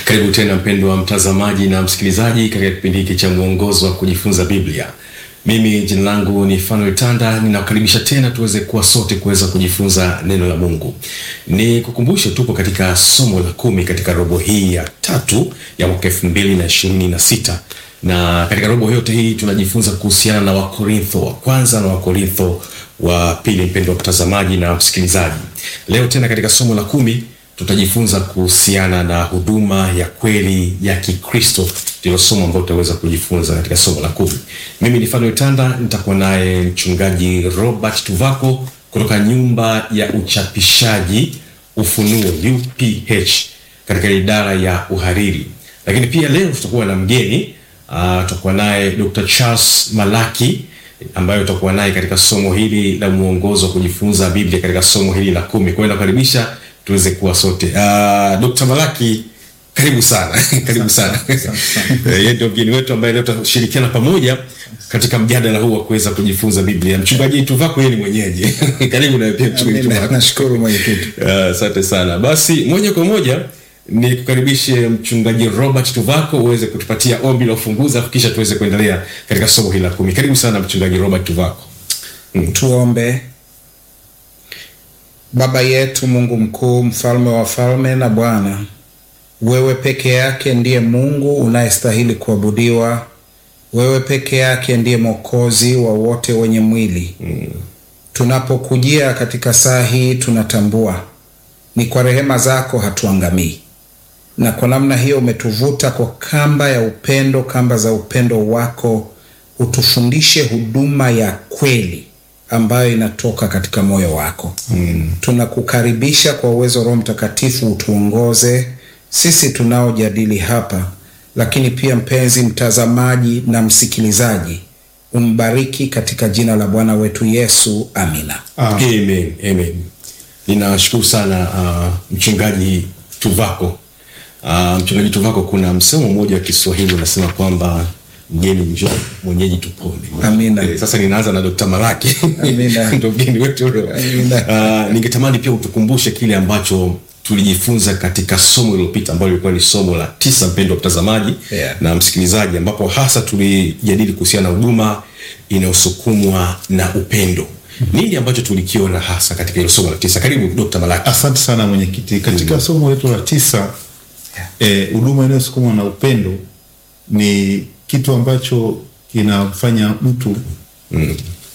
Karibu tena mpendwa mtazamaji na msikilizaji katika kipindi hiki cha mwongozo wa kujifunza Biblia. Mimi jina langu ni Fanuel Tanda, ninakukaribisha tena tuweze kuwa sote kuweza kujifunza neno la Mungu. Ni kukumbushe tupo katika somo la kumi katika robo hii ya tatu ya mwaka elfu mbili na ishirini na sita na katika robo yote hii tunajifunza kuhusiana na Wakorintho wa kwanza na Wakorintho wa pili. Mpendwa mtazamaji na msikilizaji, leo tena katika somo la kumi tutajifunza kuhusiana na huduma ya kweli ya Kikristo. Ndilo somo ambalo tutaweza kujifunza katika somo la kumi. Mimi ni Fanuel Tanda, nitakuwa naye mchungaji Robert Tuvako kutoka nyumba ya uchapishaji Ufunuo UPH katika idara ya uhariri, lakini pia leo tutakuwa na mgeni uh, tutakuwa naye Dr. Charles Malaki ambayo tutakuwa naye katika somo hili la mwongozo wa kujifunza Biblia katika somo hili la kumi. Kwa hiyo nakaribisha tuweze kuwa sote. Uh, Dr. Malaki karibu sana karibu sana. Yeye ndio mgeni wetu ambaye leo tutashirikiana pamoja katika mjadala huu wa kuweza kujifunza Biblia. Mchungaji Tuvako yeye ni mwenyeji. Karibu na pia mchungaji Tuvako. Nashukuru mwenyekiti. Asante uh, sana. Basi moja kwa moja ni kukaribishe mchungaji Robert Tuvako uweze kutupatia ombi la ufunguzi afu kisha tuweze kuendelea katika somo hili la kumi. Karibu sana mchungaji Robert Tuvako. Mm. Tuombe. Baba yetu Mungu mkuu, mfalme wa falme na Bwana, wewe peke yake ndiye Mungu unayestahili kuabudiwa. Wewe peke yake ndiye Mwokozi wa wote wenye mwili. Mm. Tunapokujia katika saa hii tunatambua ni kwa rehema zako hatuangamii, na kwa namna hiyo umetuvuta kwa kamba ya upendo, kamba za upendo wako, utufundishe huduma ya kweli ambayo inatoka katika moyo wako. Mm. Tunakukaribisha kwa uwezo Roho Mtakatifu, utuongoze sisi tunaojadili hapa, lakini pia mpenzi mtazamaji na msikilizaji, umbariki katika jina la Bwana wetu Yesu, amina. Amen. Amen. Ninashukuru sana uh, mchungaji Tuvako. Uh, mchungaji Tuvako, kuna msemo mmoja wa Kiswahili unasema kwamba mgeni njoo mwenyeji tupone. Amina. Eh, sasa ninaanza na Dr. Malaki. Amina. Ndio mgeni wetu leo. Amina. Uh, ningetamani pia utukumbushe kile ambacho tulijifunza katika somo lililopita ambalo lilikuwa ni somo la tisa, mpendwa mtazamaji Yeah. na msikilizaji, ambapo hasa tulijadili kuhusiana na huduma inayosukumwa na upendo. Nini ambacho tulikiona hasa katika hilo somo la tisa? Karibu Dr. Malaki. Asante sana mwenyekiti. Katika somo letu la tisa eh, huduma inayosukumwa na upendo ni kitu ambacho kinamfanya mtu Mm.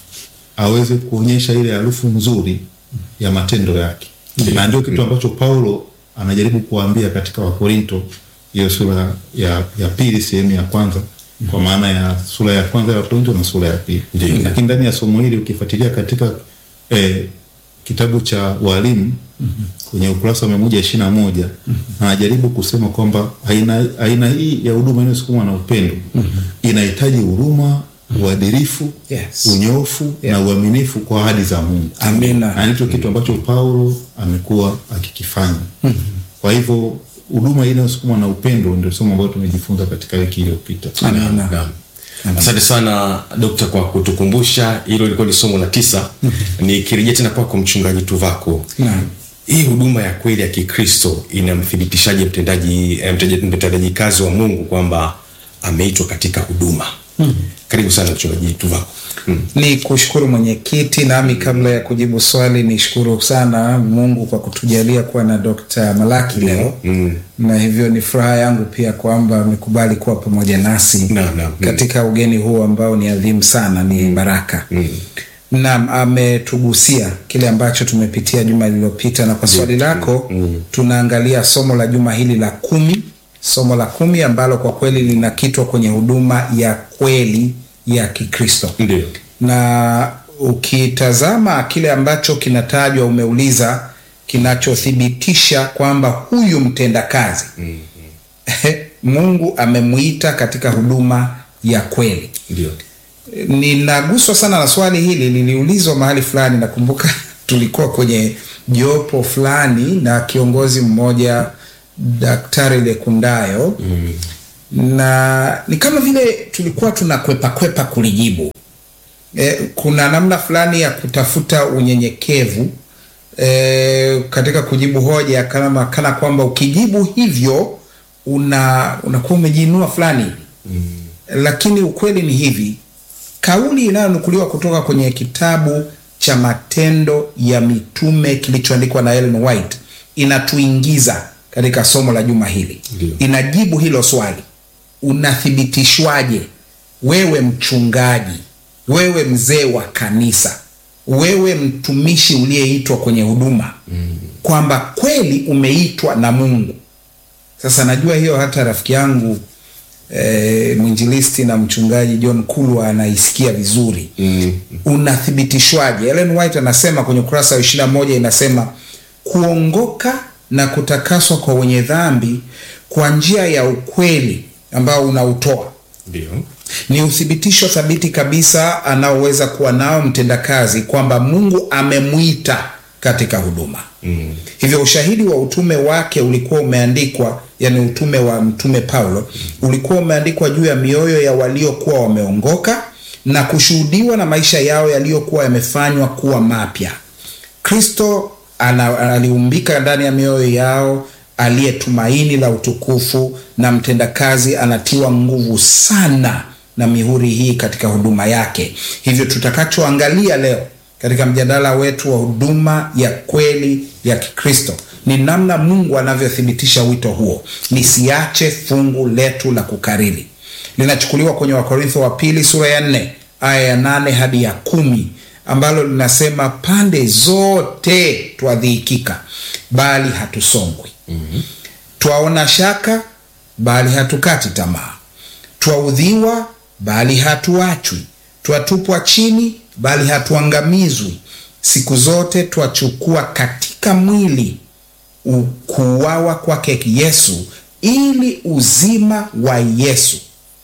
aweze kuonyesha ile harufu nzuri ya matendo yake, na ndio kitu ambacho Paulo anajaribu kuwaambia katika Wakorinto, hiyo sura ya, ya pili sehemu ya kwanza kwa maana ya sura ya kwanza ya Wakorinto na sura ya pili. Ndiyo. Lakini ndani ya somo hili ukifuatilia katika eh, kitabu cha Walimu kwenye ukurasa wa mia moja ishirini na moja anajaribu kusema kwamba aina, aina hii ya huduma inayosukumwa na upendo inahitaji huruma, uadilifu, Yes. unyofu Yeah. na uaminifu kwa ahadi za Mungu. Amina. Na ndicho kitu ambacho Paulo amekuwa akikifanya. Kwa hivyo huduma hii inayosukumwa na upendo ndio somo ambalo tumejifunza katika wiki iliyopita. Amina. Naam. Asante sana Dokta kwa kutukumbusha hilo, lilikuwa ni somo la tisa. Nikirejea tena kwako mchungaji Tuvako, Naam. hii huduma ya kweli ya Kikristo inamthibitishaje mtendaji eh, mtendaji mtendaji kazi wa Mungu kwamba ameitwa katika huduma? Karibu sana mchungaji Tuvako. Mm. Ni kushukuru mwenyekiti, nami kabla ya kujibu swali nishukuru sana Mungu kwa kutujalia kuwa na Dr. Malaki leo Mm. na hivyo ni furaha yangu pia kwamba amekubali kuwa pamoja nasi Naam, naam. katika ugeni huu ambao ni adhimu sana, ni baraka Mm. Naam, ametugusia kile ambacho tumepitia juma lililopita, na kwa swali lako tunaangalia somo la juma hili la kumi, somo la kumi ambalo kwa kweli linakitwa kwenye huduma ya kweli ya Kikristo Ndio. na ukitazama kile ambacho kinatajwa, umeuliza kinachothibitisha kwamba huyu mtendakazi Mungu amemuita katika huduma ya kweli. Ndio. Ninaguswa sana na swali hili, liliulizwa mahali fulani. Nakumbuka tulikuwa kwenye jopo fulani na kiongozi mmoja, Daktari Lekundayo na ni kama vile tulikuwa tunakwepa kwepa kulijibu. E, kuna namna fulani ya kutafuta unyenyekevu e, katika kujibu hoja kama kana kwamba ukijibu hivyo una unakuwa umejiinua fulani hivi lakini ukweli ni hivi kauli inayonukuliwa kutoka kwenye kitabu cha matendo ya mitume kilichoandikwa na Ellen White inatuingiza katika somo la juma hili Ndio. inajibu hilo swali unathibitishwaje wewe mchungaji wewe mzee wa kanisa wewe mtumishi uliyeitwa kwenye huduma kwamba kweli umeitwa na mungu sasa najua hiyo hata rafiki yangu e, mwinjilisti na mchungaji John Kulwa anaisikia vizuri Mm. unathibitishwaje? Ellen White anasema kwenye ukurasa wa ishirini na moja inasema kuongoka na kutakaswa kwa wenye dhambi kwa njia ya ukweli ambao unautoa Ndio. ni uthibitisho thabiti kabisa anaoweza kuwa nao mtendakazi kwamba Mungu amemwita katika huduma. Mm. Hivyo ushahidi wa utume wake ulikuwa umeandikwa, yani utume wa mtume Paulo ulikuwa umeandikwa juu ya mioyo ya waliokuwa wameongoka na kushuhudiwa na maisha yao yaliyokuwa yamefanywa kuwa mapya. Kristo ana- aliumbika ndani ya mioyo yao, aliye tumaini la utukufu na mtendakazi anatiwa nguvu sana na mihuri hii katika huduma yake. Hivyo tutakachoangalia leo katika mjadala wetu wa huduma ya kweli ya Kikristo ni namna Mungu anavyothibitisha wito huo. Nisiache fungu letu la kukariri linachukuliwa kwenye Wakorintho wa pili sura ya nne aya ya nane hadi ya kumi ambalo linasema pande zote twadhihikika, bali hatusongwi twaona shaka bali hatukati tamaa, twaudhiwa bali hatuachwi, twatupwa chini bali hatuangamizwi. Siku zote twachukua katika mwili u- kuuawa kwake Yesu, ili uzima wa Yesu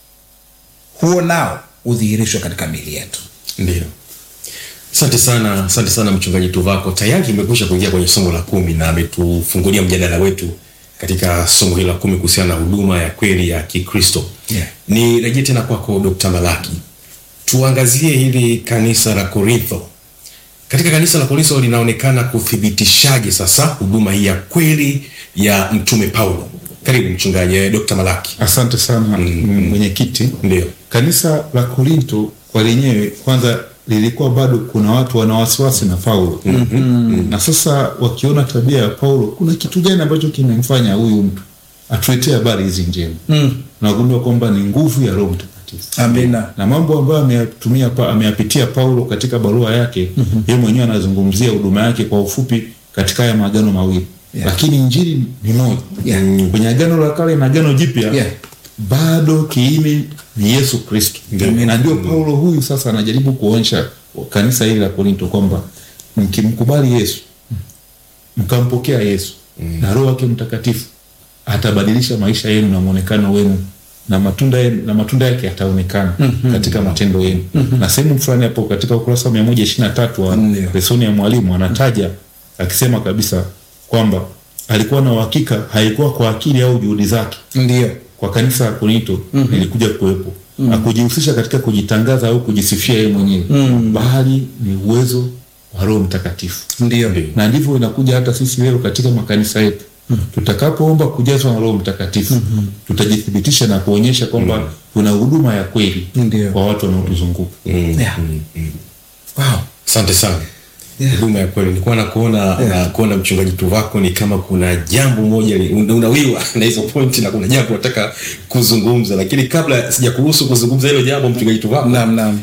huo nao udhihirishwe katika miili yetu. Ndio. Asante sana, asante sana mchungaji Tuvako. Tayari tumekwisha kuingia kwenye somo la kumi na ametufungulia mjadala wetu katika somo hili la kumi kuhusiana na huduma ya kweli ya Kikristo. Yeah. Ni rejea tena kwako Dr. Malaki, tuangazie hili kanisa la Korintho. Katika kanisa la Korintho linaonekana kuthibitishaje sasa huduma hii ya kweli ya mtume Paulo? Karibu mchungaji eh, Dr. Malaki. Asante sana mm. mwenyekiti. Ndio. Kanisa la Korinto kwa lenyewe kwanza lilikuwa bado kuna watu wana wasiwasi na Paulo mm-hmm. na sasa wakiona tabia ya Paulo, kuna kitu gani ambacho kimemfanya huyu mtu atuletee habari hizi njema Mm. nagundua kwamba ni nguvu ya Roho Mtakatifu Amina. na mambo ambayo ameyatumia pa, ameyapitia Paulo katika barua yake mm-hmm. yeye mwenyewe anazungumzia huduma yake kwa ufupi katika haya maagano mawili Yeah. lakini injili ni moja Yeah. kwenye agano la kale na agano jipya Yeah. bado kiini ni Yesu Kristo Ndio. na ndio Paulo huyu sasa anajaribu kuonyesha kanisa hili la Korinto kwamba mkimkubali Yesu mkampokea Yesu na Roho wake Mtakatifu atabadilisha maisha yenu na mwonekano wenu na matunda yenu, na matunda yake yataonekana katika matendo yenu na sehemu fulani hapo katika ukurasa wa mia moja ishirini na tatu wa Ndio. lesoni ya mwalimu anataja akisema kabisa kwamba alikuwa na uhakika haikuwa kwa akili au juhudi zake Ndiyo. kwa kanisa la Korinto mm-hmm. ilikuja kuwepo mm-hmm. na kujihusisha katika kujitangaza au kujisifia yeye mwenyewe mm-hmm. bali ni uwezo wa Roho Mtakatifu Ndiyo. na ndivyo inakuja hata sisi leo katika makanisa yetu mm-hmm. tutakapoomba kujazwa na Roho Mtakatifu mm-hmm. tutajithibitisha na kuonyesha kwamba mm-hmm. kuna huduma ya kweli Ndiyo. kwa watu wanaotuzunguka Yeah. Wow. Asante sana. Yeah. Huduma ya kweli. Nilikuwa na kuona na kuona mchungaji Tuvako ni kama kuna jambo moja li- una- unawiwa na hizo pointi na kuna jambo nataka kuzungumza, lakini kabla sijakuruhusu kuzungumza hilo jambo, mchungaji Tuvako, Naam, naam.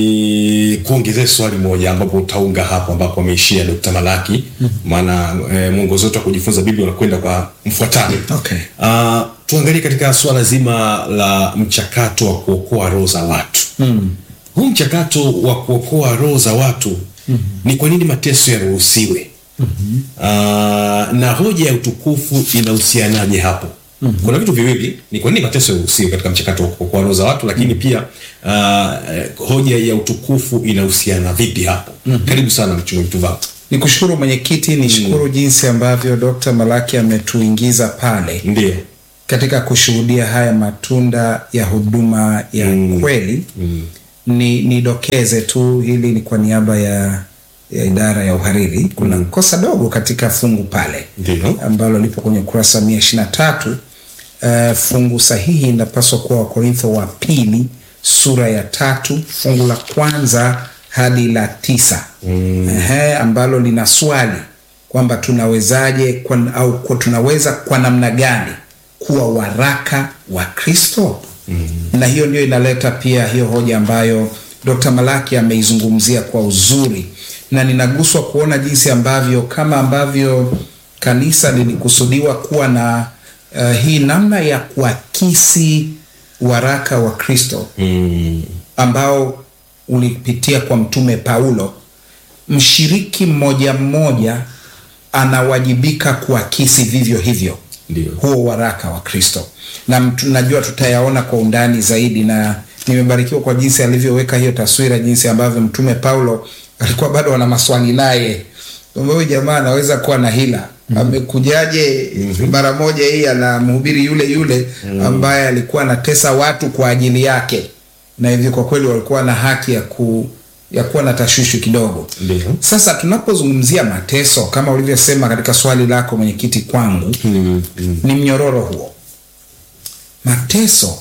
ni kuongezea swali moja ambapo utaunga hapo ambapo ameishia Dr. Malaki, maana eh, mwongozo wetu wa kujifunza Biblia unakwenda kwa mfuatano. Okay. Uh, tuangalie katika swala zima la mchakato wa kuokoa roho za watu mm. huu mchakato wa kuokoa roho za watu mm-hmm. ni kwa nini mateso yaruhusiwe mm-hmm. uh, na hoja ya utukufu inahusianaje hapo mm-hmm. kuna vitu viwili ni kwa nini mateso yaruhusiwe katika mchakato wa kuokoa roho za watu lakini mm-hmm. pia uh, hoja ya utukufu inahusiana vipi hapo mm-hmm. karibu sana mchungaji Tuvako Ni kushukuru mwenyekiti, ni shukuru jinsi ambavyo Dr. Malaki ametuingiza pale ndio katika kushuhudia haya matunda ya huduma ya Mm. kweli. mm. Ni nidokeze tu, hili ni kwa niaba ya, ya idara ya uhariri. Kuna kosa dogo katika fungu pale Ndio. ambalo lipo kwenye ukurasa mia ishirini na tatu uh, fungu sahihi inapaswa kuwa Wakorintho wa pili sura ya tatu fungu la kwanza hadi la tisa mm. Ehe, ambalo lina swali kwamba tunawezaje kwa, au kwa, tunaweza kwa namna gani kuwa waraka wa Kristo mm. na hiyo ndio inaleta pia hiyo hoja ambayo Dr. Malaki ameizungumzia kwa uzuri, na ninaguswa kuona jinsi ambavyo kama ambavyo kanisa lilikusudiwa kuwa na uh, hii namna ya kuakisi waraka wa Kristo Mm. ambao ulipitia kwa mtume Paulo, mshiriki mmoja mmoja anawajibika kuakisi vivyo hivyo Ndio. huo waraka wa Kristo, na mtu- najua tutayaona kwa undani zaidi, na nimebarikiwa kwa jinsi alivyoweka hiyo taswira, jinsi ambavyo mtume Paulo alikuwa bado ana maswali naye kwamba huyu jamaa anaweza kuwa na hila amekujaje mara moja hii anamhubiri yule yule ambaye alikuwa anatesa watu kwa ajili yake, na hivyo kwa kweli walikuwa na haki ya ku ya kuwa na tashwishi kidogo. Ndio. Sasa tunapozungumzia mateso kama ulivyosema katika swali lako mwenyekiti kwangu, Mm. Mm. ni mnyororo huo. Mateso,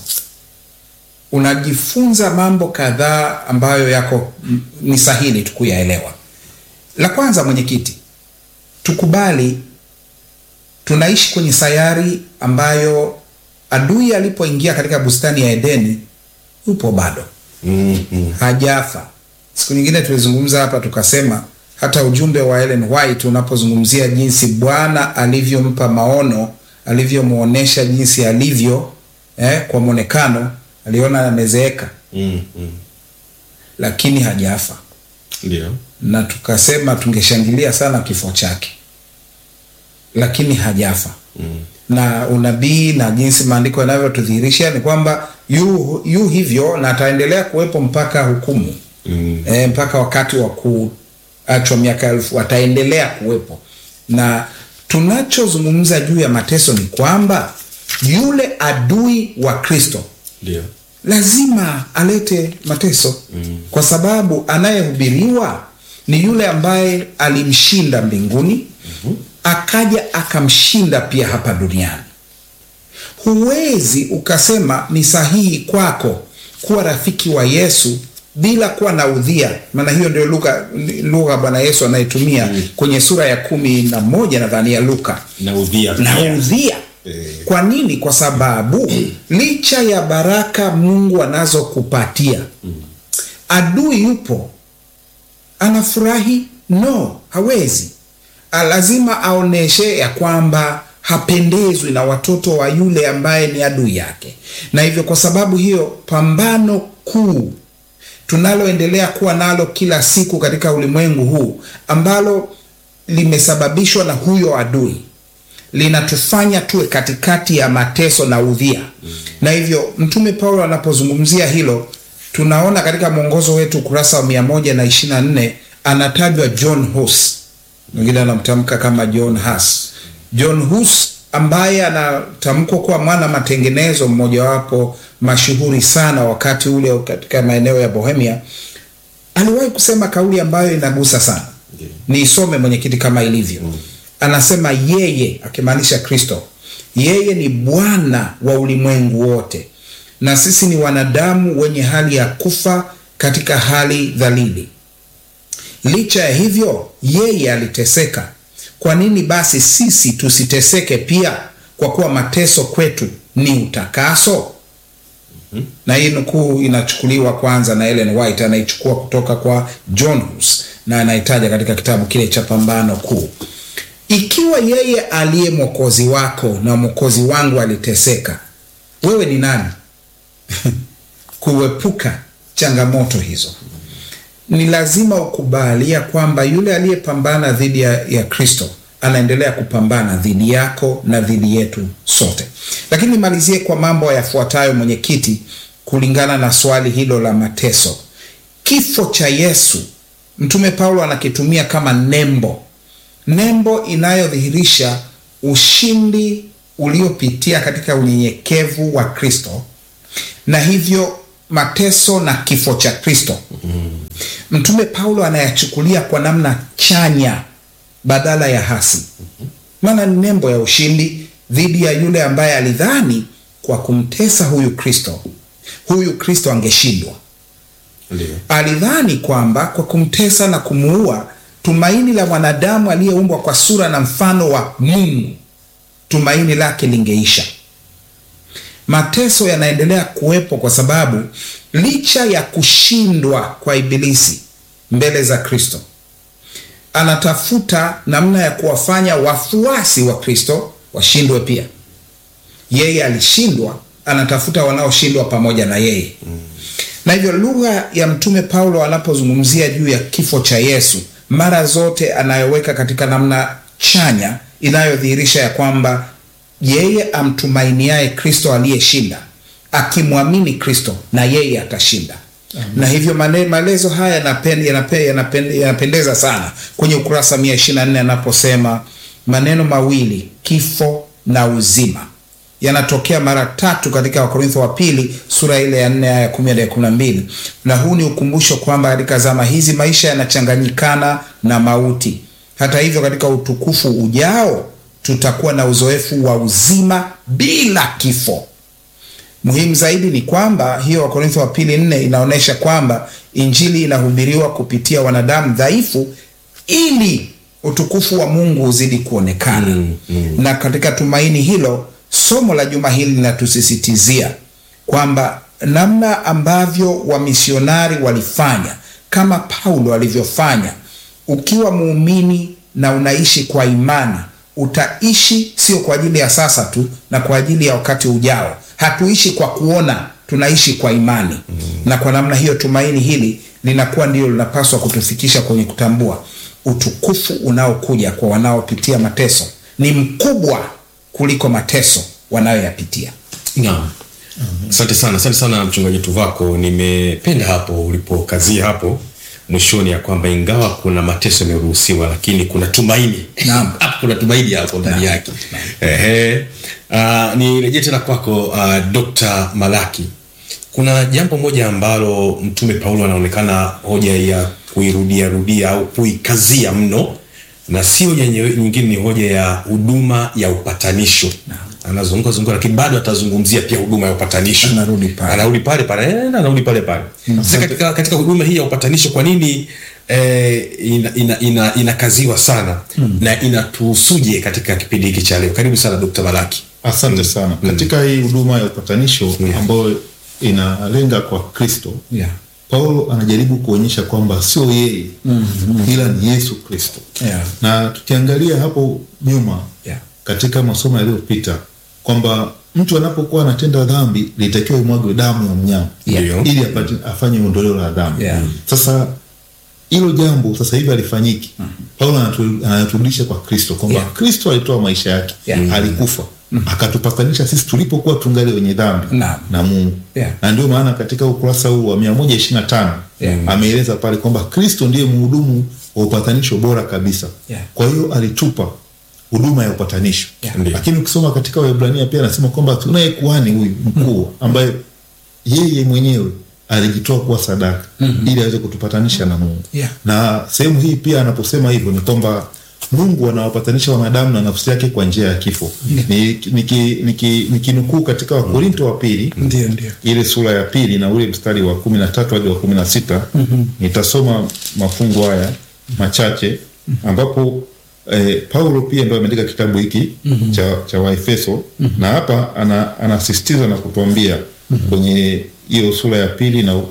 unajifunza mambo kadhaa ambayo yako m- ni sahili tu kuyaelewa. La kwanza, mwenyekiti, tukubali tunaishi kwenye sayari ambayo adui alipoingia katika bustani ya Edeni yupo bado Mm. Mm. hajafa. Siku nyingine tulizungumza hapa tukasema hata ujumbe wa Ellen White unapozungumzia jinsi Bwana alivyompa maono, alivyomwonyesha jinsi alivyo eh, kwa mwonekano, aliona amezeeka Mm. Mm. lakini hajafa, Ndio. na tukasema tungeshangilia sana kifo chake, lakini hajafa Mm. na unabii na jinsi maandiko yanavyotudhihirisha ni kwamba yu, yu hivyo na ataendelea kuwepo mpaka hukumu Mm. e, mpaka wakati wa kuachwa miaka elfu ataendelea kuwepo. Na tunachozungumza juu ya mateso ni kwamba yule adui wa Kristo Ndio. lazima alete mateso mm. kwa sababu anayehubiriwa ni yule ambaye alimshinda mbinguni mm-hmm. akaja akamshinda pia hapa duniani. Huwezi ukasema ni sahihi kwako kuwa rafiki wa Yesu bila kuwa na udhia, maana hiyo ndio lugha lugha Bwana Yesu anayetumia mm. kwenye sura ya kumi na moja nadhani ya Luka Na udhia. na pia. udhia. Eh. Kwa nini? Kwa sababu licha ya baraka Mungu anazokupatia adui yupo, anafurahi? No, hawezi. A- Lazima aoneshe ya kwamba hapendezwi na watoto wa yule ambaye ni adui yake, na hivyo kwa sababu hiyo pambano kuu tunaloendelea kuwa nalo kila siku katika ulimwengu huu ambalo limesababishwa na huyo adui linatufanya tuwe katikati ya mateso na udhia mm. na hivyo mtume paulo anapozungumzia hilo tunaona katika mwongozo wetu ukurasa wa mia moja na ishiri na nne anatajwa john hus mwingine anamtamka kama john hus john hus ambaye anatamkwa kuwa mwana matengenezo mmojawapo mashuhuri sana wakati ule katika maeneo ya bohemia aliwahi kusema kauli ambayo inagusa sana Ndiyo. niisome mwenyekiti kama ilivyo mm. anasema yeye akimaanisha kristo yeye ni bwana wa ulimwengu wote na sisi ni wanadamu wenye hali ya kufa katika hali dhalili licha ya hivyo yeye aliteseka kwa nini basi sisi tusiteseke pia kwa kuwa mateso kwetu ni utakaso na hii nukuu inachukuliwa kwanza na Ellen White, anaichukua kutoka kwa John Hus na anaitaja katika kitabu kile cha Pambano Kuu. Ikiwa yeye aliye mwokozi wako na mwokozi wangu aliteseka, wewe ni nani kuepuka changamoto hizo? Ni lazima ukubalia kwamba yule aliyepambana dhidi ya, ya Kristo anaendelea kupambana dhidi yako na dhidi yetu sote. Lakini nimalizie kwa mambo yafuatayo, mwenyekiti, kulingana na swali hilo la mateso. Kifo cha Yesu, Mtume Paulo anakitumia kama nembo, nembo inayodhihirisha ushindi uliopitia katika unyenyekevu wa Kristo na hivyo mateso na kifo cha Kristo. Mtume Paulo anayachukulia kwa namna chanya badala ya hasi, maana ni nembo ya ushindi, dhidi ya yule ambaye alidhani kwa kumtesa huyu Kristo, huyu Kristo angeshindwa. Ndio. Alidhani kwamba kwa kumtesa na kumuua, tumaini la mwanadamu aliyeumbwa kwa sura na mfano wa Mungu, tumaini lake lingeisha. Mateso yanaendelea kuwepo kwa sababu licha ya kushindwa kwa Ibilisi mbele za Kristo, anatafuta namna ya kuwafanya wafuasi wa Kristo washindwe pia. Yeye alishindwa, anatafuta wanaoshindwa pamoja na yeye na hivyo lugha ya Mtume Paulo anapozungumzia juu ya kifo cha Yesu mara zote anayoweka katika namna chanya inayodhihirisha ya kwamba yeye amtumainiaye Kristo aliyeshinda, akimwamini Kristo na yeye atashinda. Na hivyo mane- maelezo haya yanapen- yanape- yanapen- yanapendeza sana kwenye ukurasa 124 anaposema maneno mawili kifo na uzima yanatokea mara tatu katika Wakorintho wa pili sura ile ya nne aya ya kumi hadi ya kumi na mbili na huu ni ukumbusho kwamba katika zama hizi maisha yanachanganyikana na mauti. Hata hivyo, katika utukufu ujao tutakuwa na uzoefu wa uzima bila kifo. Muhimu zaidi ni kwamba hiyo Wakorintho wa pili nne inaonyesha kwamba injili inahubiriwa kupitia wanadamu dhaifu ili utukufu wa Mungu uzidi kuonekana. Mm, mm. Na katika tumaini hilo, somo la juma hili linatusisitizia kwamba namna ambavyo wamisionari walifanya kama Paulo alivyofanya, ukiwa muumini na unaishi kwa imani, utaishi sio kwa ajili ya sasa tu na kwa ajili ya wakati ujao. Hatuishi kwa kuona, tunaishi kwa imani na kwa namna hiyo tumaini hili linakuwa ndio linapaswa kutufikisha kwenye kutambua utukufu unaokuja kwa wanaopitia mateso ni mkubwa kuliko mateso wanayoyapitia. Naam. Asante sana, asante sana mchungaji Tuvako. Nimependa hapo ulipokazia hapo mwishoni ya kwamba ingawa kuna mateso yameruhusiwa, lakini kuna tumaini. Naam. Hapo kuna tumaini hapo ndani Naam. yake. Ehe. Uh, nirejee tena kwako uh, Dr. Malaki. Kuna jambo moja ambalo Mtume Paulo anaonekana hoja ya kuirudia rudia au kuikazia mno na si hoja nye- nyingine, ni hoja ya huduma ya upatanisho. Anazunguka zunguka, lakini bado atazungumzia pia huduma ya upatanisho. Anarudi pale. anarudi pale pale, eh, anarudi pale pale. Sasa katika, katika huduma hii ya upatanisho, kwa nini eh, ina, ina, ina, inakaziwa sana na inatuhusuje katika kipindi hiki cha leo? Karibu sana Dr. Malaki. Asante sana. Katika hii huduma ya upatanisho ambayo inalenga kwa Kristo, Yeah. Paulo anajaribu kuonyesha kwamba sio yeye ila ni Yesu Kristo. Yeah. Na tukiangalia hapo nyuma Yeah. katika masomo yaliyopita kwamba mtu anapokuwa anatenda dhambi litakiwa imwagwe damu ya mnyama Yeah. ili apate, afanye ondoleo la dhambi. Yeah. Sasa hilo jambo sasa hivi alifanyiki. Paulo anatu- anaturudisha kwa Kristo kwamba Yeah. Kristo alitoa maisha yake, Yeah. alikufa akatupatanisha sisi tulipokuwa tungali wenye dhambi Naam. na Mungu Yeah. na ndio maana katika ukurasa huu wa mia moja ishirini na tano Yeah. ameeleza pale kwamba Kristo ndiye mhudumu wa upatanisho bora kabisa. Yeah. Kwa hiyo alitupa huduma ya upatanisho Yeah. Ndiyo. lakini ukisoma katika Waebrania pia anasema kwamba tunaye kuhani huyu mkuu ambaye yeye mwenyewe alijitoa kuwa sadaka ili aweze kutupatanisha na Mungu Yeah. na sehemu hii pia anaposema hivyo ni kwamba Mungu anawapatanisha wanadamu na nafsi yake kwa njia ya kifo. Nikinukuu niki, niki, nikinukuu katika Wakorinto wa pili Ndio, ndio. ile sura ya pili na ule mstari wa kumi na tatu hadi wa kumi na sita nitasoma mafungu haya machache ambapo eh, Paulo pia ndo ameandika kitabu hiki cha, cha Waefeso na hapa ana, anasisitiza na kutuambia kwenye hiyo sura ya pili na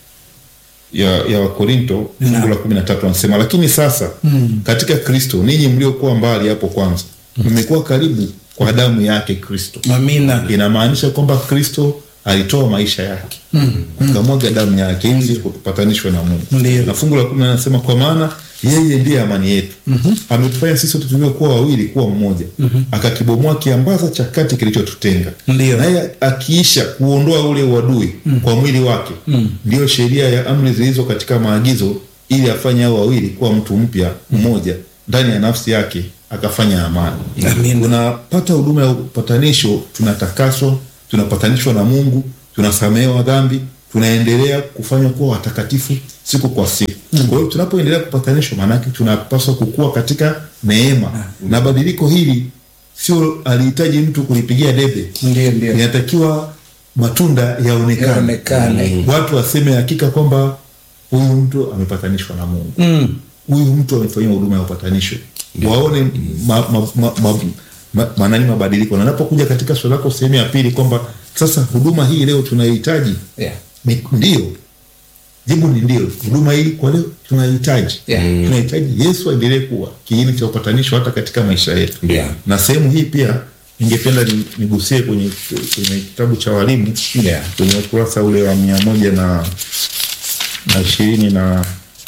ya, ya Wakorinto fungu la kumi na tatu anasema, lakini sasa katika Kristo ninyi mliokuwa mbali hapo kwanza mmekuwa karibu kwa damu yake Kristo Amina. inamaanisha kwamba Kristo alitoa maisha yake akamwaga damu yake ili kutupatanishwa na Mungu. Ndiyo. Na fungu la kumi na nasema kwa maana yeye ndiye amani yetu, ametufanya sisi wote tuliokuwa wawili kuwa mmoja, akakibomoa kiambaza cha kati kilichotutenga, Ndiyo. naye akiisha kuondoa ule uadui kwa mwili wake, ndiyo sheria ya amri zilizo katika maagizo, ili afanye hao wawili kuwa mtu mpya mmoja ndani ya nafsi yake, akafanya amani. Amina. Tunapata huduma ya upatanisho, tunatakaswa, tunapatanishwa na Mungu, tunasamehewa dhambi, tunaendelea kufanywa kuwa watakatifu siku kwa siku. Kwa hiyo tunapoendelea kupatanishwa, maanake tunapaswa kukua katika neema, na badiliko hili sio alihitaji mtu kulipigia debe Ndio, ndio. inatakiwa matunda yaonekane Yaonekane. watu waseme hakika kwamba huyu mtu amepatanishwa na mungu Mm. huyu mtu amefanyiwa huduma ya upatanisho waone ma, ma, ma, ma, ma, manani mabadiliko na napokuja katika swali lako sehemu ya pili kwamba sasa huduma hii leo tunaihitaji Yeah. ni ndio jibu ni ndio huduma hii kwa leo tunahitaji Yeah. tunahitaji yesu aendelee kuwa kiini cha upatanisho hata katika maisha yetu Yeah. na sehemu hii pia ningependa ni- nigusie kwenye kwenye kitabu cha walimu Yeah. kwenye ukurasa ule wa mia moja na na ishirini na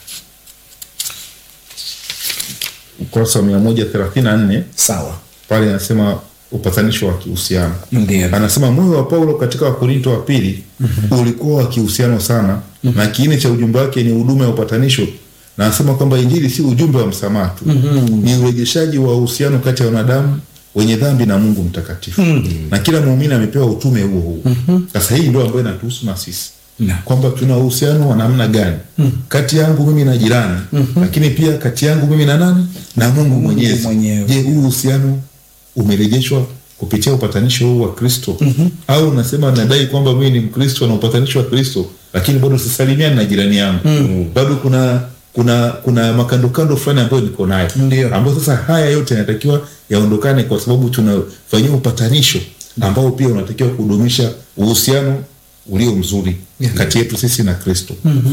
ukurasa wa mia moja thelathini na nne Sawa. pale anasema upatanisho wa kihusiano Ndio. anasema moyo wa paulo katika wakorinto wa pili ulikuwa wa kihusiano sana na kiini cha ujumbe wake ni huduma ya upatanisho na anasema kwamba injili si ujumbe wa msamaha tu ni urejeshaji wa uhusiano kati ya wanadamu wenye dhambi na mungu mtakatifu na kila muumini amepewa utume huo huo sasa hii ndio ambayo inatuhusu na sisi Na. kwamba tuna uhusiano wa namna gani kati yangu mimi na jirani lakini pia kati yangu mimi na nani na mungu mwenyezi mwenyewe. je huu uhusiano umerejeshwa kupitia upatanisho huu wa kristo au unasema nadai kwamba mimi ni mkristo na upatanisho wa kristo lakini bado sisalimiani na jirani yangu bado kuna kuna kuna makandokando fulani ambayo niko nayo Ndio. ambayo sasa haya yote yanatakiwa yaondokane kwa sababu tunafanyia upatanisho ambao pia unatakiwa kudumisha uhusiano ulio mzuri kati yetu sisi na kristo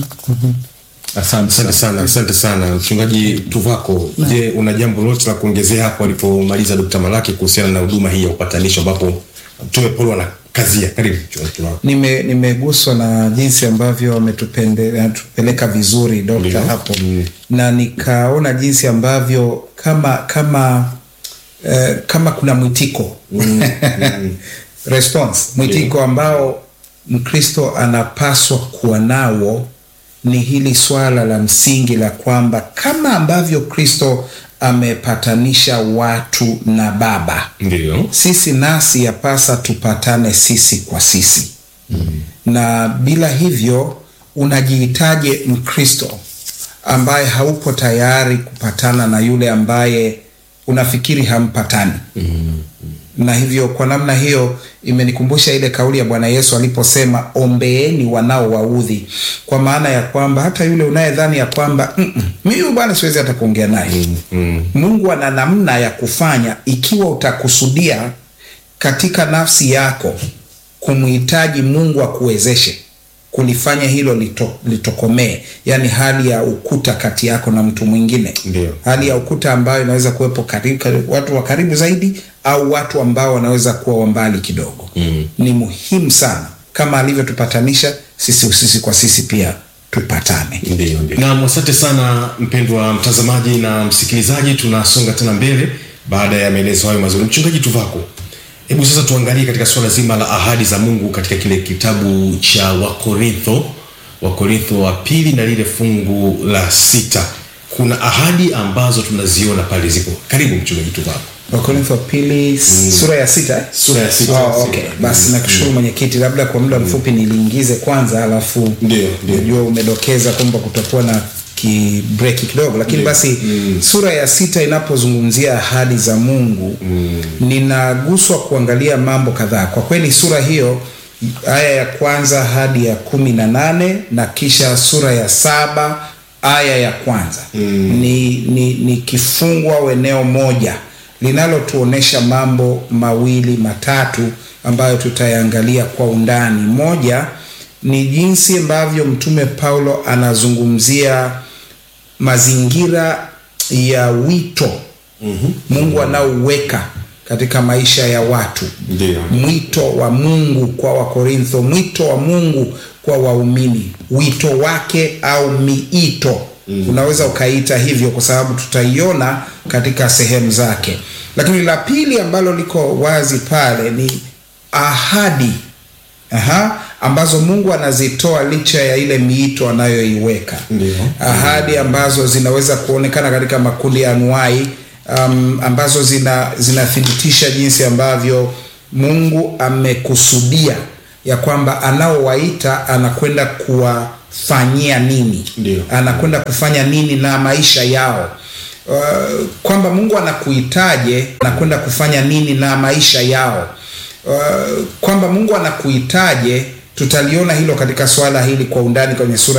asante Asante sana, asante sana mchungaji Tuvako. Je, una jambo lolote la kuongezea hapo alipomaliza Dkt. Malaki kuhusiana na huduma hii ya upatanisho ambapo Mtume Paulo anakazia? Karibu mchungaji Tuvako. Nime, nimeguswa na jinsi ambavyo wametupende- anatupeleka vizuri dokta Ndio. hapo na nikaona jinsi ambavyo kama kama eh, kama kuna mwitiko response mwitiko ambao mkristo anapaswa kuwa nao ni hili swala la msingi la kwamba kama ambavyo kristo amepatanisha watu na baba Ndio. sisi nasi yapasa tupatane sisi kwa sisi mm. na bila hivyo unajiitaje mkristo ambaye haupo tayari kupatana na yule ambaye unafikiri hampatani mm. na hivyo kwa namna hiyo imenikumbusha ile kauli ya bwana yesu aliposema ombeeni wanaowaudhi kwa maana ya kwamba hata yule unayedhani ya kwamba "Mm-mm, mimi huyu bwana siwezi hata kuongea naye Mm. mungu ana namna ya kufanya ikiwa utakusudia katika nafsi yako kumhitaji mungu akuwezeshe kulifanya hilo lito, litokomee yaani hali ya ukuta kati yako na mtu mwingine Ndio. hali ya ukuta ambayo inaweza kuwepo karibu, karibu, watu wa karibu zaidi au watu ambao wanaweza kuwa wa mbali kidogo mm. ni muhimu sana kama alivyotupatanisha sisi sisi kwa sisi pia tupatane Ndio, ndio. Naam, asante sana mpendwa mtazamaji na msikilizaji, tunasonga tena mbele baada ya maelezo hayo mazuri. Mchungaji Tuvako, hebu sasa tuangalie katika suala zima la ahadi za Mungu katika kile kitabu cha Wakorintho, Wakorintho wa pili na lile fungu la sita. Kuna ahadi ambazo tunaziona pale zipo. Karibu mchungaji Tuvako. wakorintho wa pili sura ya sita eh? Sura ya sita. Oh, okay. basi nakushukuru mwenyekiti labda kwa muda mfupi niliingize kwanza alafu Ndio, ndio. najua umedokeza kwamba kutakuwa na kibreki kidogo lakini basi sura ya sita inapozungumzia ahadi za mungu ninaguswa kuangalia mambo kadhaa kwa kweli sura hiyo aya ya kwanza hadi ya kumi na nane na kisha sura ya saba aya ya kwanza ni, ni, ni kifungu au eneo moja linalotuonesha mambo mawili matatu ambayo tutayaangalia kwa undani moja ni jinsi ambavyo mtume paulo anazungumzia mazingira ya wito mm-hmm. mungu anaouweka katika maisha ya watu Ndio. mwito wa mungu kwa wakorintho mwito wa mungu kwa waumini wito wake au miito mm. unaweza ukaita hivyo kwa sababu tutaiona katika sehemu zake lakini la pili ambalo liko wazi pale ni ahadi Aha, ambazo mungu anazitoa licha ya ile miito anayoiweka Ndio. ahadi ambazo zinaweza kuonekana katika makundi ya anuai um, ambazo zina zinathibitisha jinsi ambavyo mungu amekusudia ya kwamba anaowaita anakwenda kuwafanyia nini Ndio. anakwenda kufanya nini na maisha yao uh, kwamba Mungu anakuitaje na kwenda kufanya nini na maisha yao. Uh, kwamba Mungu anakuitaje, tutaliona hilo katika swala hili kwa undani kwenye sura